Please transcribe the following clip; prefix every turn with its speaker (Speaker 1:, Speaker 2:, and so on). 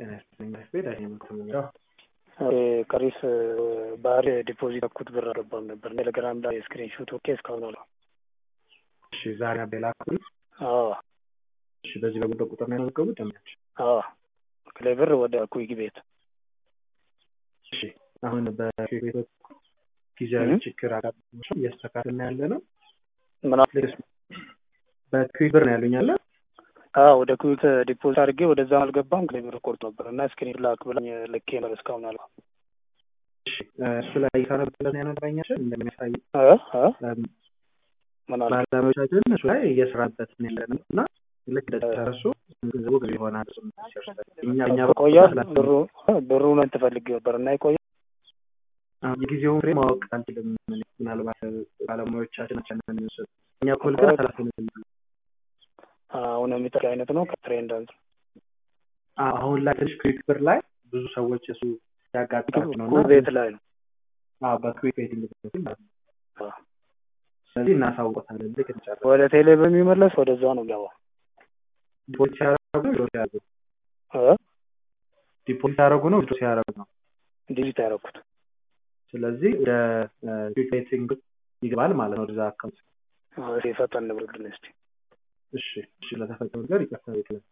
Speaker 1: ጤና ይስጥልኝ ቤት አይምክምኛው
Speaker 2: ቀሪስ ባህር ዲፖዚት ያኩት ብር አልገባም ነበር ቴሌግራም ላይ ስክሪን ሹት ኦኬ እስካሁን አለ
Speaker 1: እሺ ዛሬ ቤላኩል
Speaker 2: አዎ
Speaker 1: እሺ በዚህ በጉዳይ ቁጥር ነው ያመዘገቡት ደምያች
Speaker 2: አዎ ክሌ ብር ወደ ኩይክ ቤት
Speaker 1: እሺ አሁን በኩይክ ቤቶች ጊዜያዊ ችግር አጋጥሞ እያስተካከልን ያለ ነው
Speaker 2: ምን
Speaker 1: በኩይክ ብር ነው ያሉኝ አለ
Speaker 2: አዎ ወደ ኩዊክ ዲፖዚት አድርጌ ወደዛ አልገባም ክሌ ብር ቆርጥ ነበር እና ስክሪን ላክ ብላኝ ልኬ ነበር እስካሁን አለ
Speaker 1: እሱ ላይ እየሰራበት ያነበረኛችን እንደሚያሳይ ባለሙያዎቻችን እሱ ላይ እየሰራበት ያለ ነው እና ልክ እንደተረሱ ገንዘቡ ገቢ ይሆናል እኛ እኛ
Speaker 2: ቆያል ብሩ ብሩ ነው ትፈልግ ነበር እና ይቆያል
Speaker 1: የጊዜውን ፍሬ ማወቅ አንችልም ምናልባት ባለሙያዎቻችን የሚወሰዱ እኛ ኮል ግን ኃላፊነት
Speaker 2: አሁን የሚጠቅ አይነት ነው ከትሬንድ አንጻር
Speaker 1: አሁን ላይ ትንሽ ኩዊክ ብር ላይ ብዙ ሰዎች እሱ ያጋጥማቸው ነው
Speaker 2: ቤት ላይ ነው
Speaker 1: በኩዊክ ቤቲንግ ማለት ነው ስለዚህ እናሳውቆታለን ልክ እንጨርስ
Speaker 2: ወደ ቴሌ በሚመለስ ወደዛ ነው ገባው
Speaker 1: ዲፖዚት ሲያደርጉ ዊድሮ ሲያደርጉ ዲፖዚት ሲያደርጉ ነው ዊድሮ ሲያደርጉ ነው
Speaker 2: ዲጂት ያደረኩት
Speaker 1: ስለዚህ ወደ ኩዊክ ቤቲንግ ይገባል ማለት ነው ወደዛ አካውንት
Speaker 2: ፈጠን ብርልን እስቲ
Speaker 1: እሺ እሺ ለተፈጠሩ ነገር ይቅርታ ቤትለን